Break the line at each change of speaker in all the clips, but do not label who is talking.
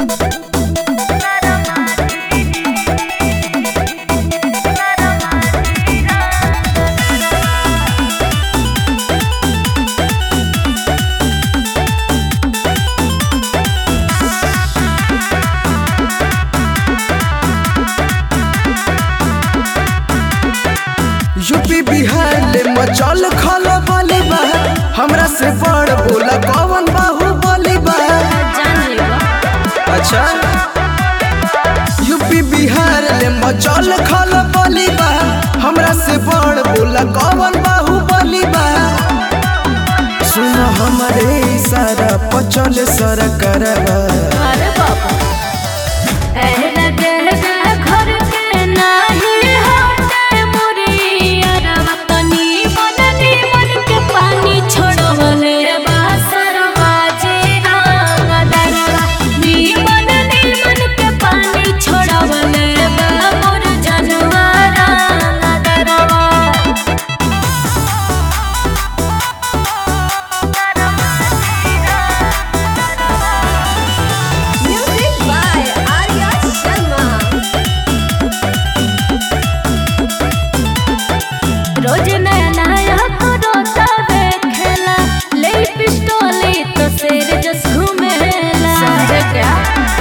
UP Bihar ले मचल खल बली बा हमरा से बड़ बोला कौन बाहु बली बा अच्छा यूपी बिहार ले मचल खल बली बा हमरा से बड़ बोला कौन बाहु बली बा सुन हमरे इशारा पचल सर करवा
अरे बाबा एहना कहना घर के नाही होते मोरी अरवा तनी मन नी मन के पानी छोड़वले बासर बाजे रंग दरवा नी मन नी मन के पानी छोड़वले बा मोर जनवा रंग दरवा
Music by Arya Sharma.
रोज नया नया रोता खेला ले पिस्टोली तो शेर जस घूमेला समझे क्या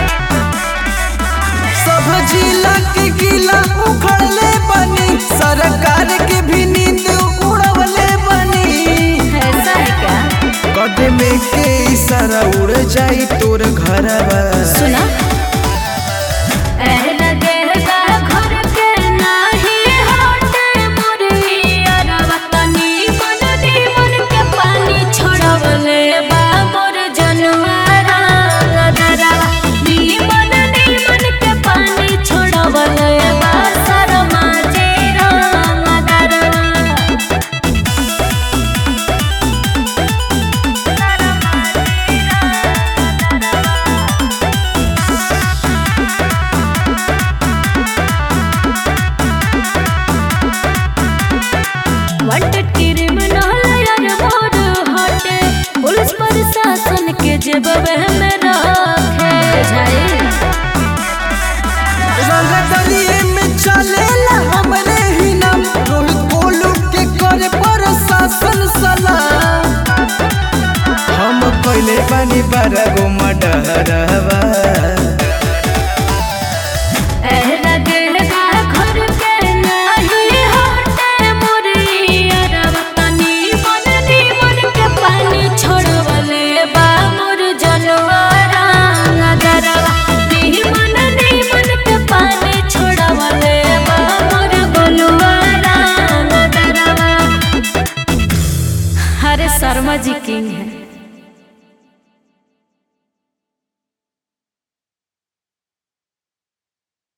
सब जिला के गिला उखड़ले बनी सरकार के भी नींद उड़वले बनी
ऐसा है क्या
कदमे के इशारा उड़ जाई तोर घरवा
सुना एहना गहना घर के नाही होते मोरी अरवा तनी मन नी मन के पानी छोड़वले बा मोर जनवा रंग दरवा नी मन नी मन के पानी छोड़वले बा शर्मा जे रंग दरवा wanted criminal यार मोर हटे पुलिस प्रशासन के जेबवे में रखे जाए
रंग दरिये में चलेला हमरे ही नाम रोहित बोलू के करे प्रशासन सलाम हम पहले बानी बारह गो मडहरवा
एहना गहना घर के नाही हटे मोरी अरवा तनी मन नी मन के पानी छोड़वले बा मोर जनवा रंग दरवा नी मन नी मन के पानी छोड़वले बा मोर गोलुआ रंग दरवा अरे शर्मा जी किंग है